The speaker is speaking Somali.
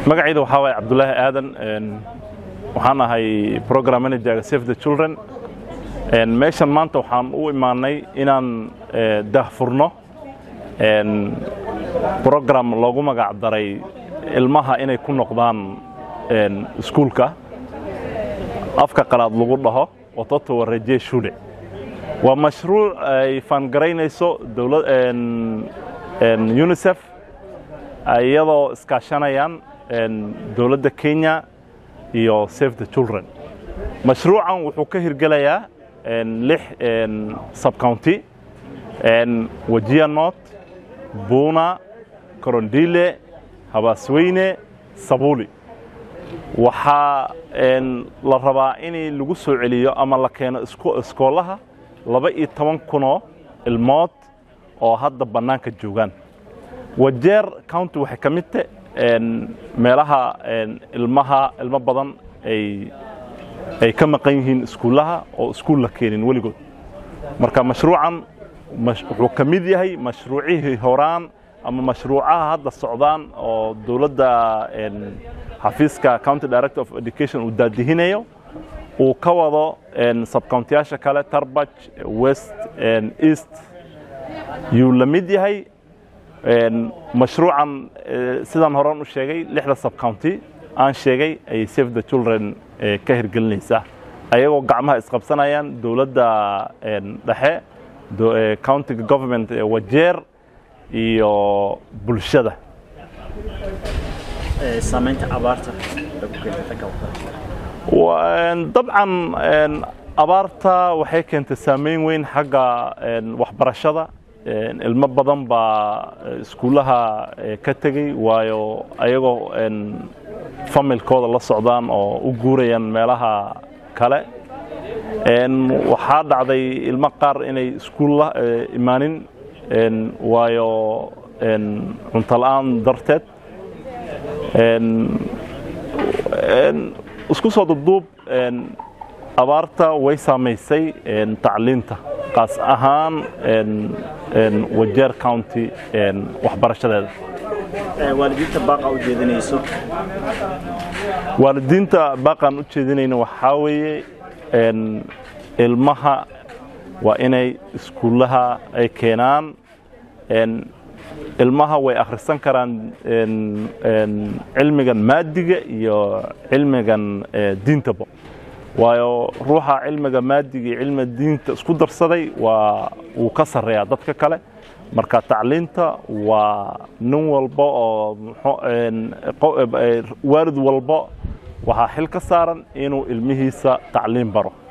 magacayda waxaa waaye cabdulaahi aadan waxaan ahay program managerga save the children meeshan maanta waxaan u imaanay inaan dahfurno program loogu magac daray ilmaha inay ku noqdaan iskuulka afka qalaad lagu dhaho watoto wareje shule waa mashruuc ay faangaraynayso unisef iyadoo iskaashanayaan dowladda kenya iyo save the children mashruucan wuxuu ka hirgelayaa lix subcounty wajia north buuna korondile habaasweyne sabuli waxaa la rabaa in lagu soo celiyo ama la keeno iskoolaha laba iyo toban kunoo ilmood oo hadda bannaanka joogaan wajeer county waxay ka mid ta meelaha ilmaha ilmo badan ay ka maqan yihiin iskuullaha oo iskuul la keenin weligood marka mashruucan wuxuu ka mid yahay mashruucihii horaan ama mashruucaha hadda socdaan oo dowladda xafiiska county director of education uu daadihinayo uu ka wado subcountiyaasha kale tarbaj west east yuu la mid yahay mashruucan sidaan horan u sheegay lixda subcounty aan sheegay ay save the children ka hirgelinaysaa ayagoo gacmaha isqabsanayaan dowladda dhexe countiga government ee wajeer iyo bulshada saamaynta abaarta dabcan abaarta waxay keentay saamayn weyn xagga waxbarashada ilmo badan baa iskuullaha ka tegey waayo ayagoo familkooda la socdaan oo u guurayaan meelaha kale waxaa dhacday ilmo qaar inay iskuulla imaanin waayo cuntola'aan darteed isku soo duduub abaarta way saamaysay tacliinta qaas ahaan wajeer county waxbarashadeeda waalidiinta baaqa u jeedinayso waalidiinta baaqaan u jeedinayna waxaa weeye ilmaha waa inay iskuullaha ay keenaan ilmaha way akhrisan karaan cilmigan maadiga iyo cilmigan diintaba waayo ruuxa cilmiga maadiga iyo cilmiga diinta isku darsaday waa wuu ka sarreeyaa dadka kale marka tacliinta waa nin walba oo waalid walba waxaa xil ka saaran inuu ilmihiisa tacliin baro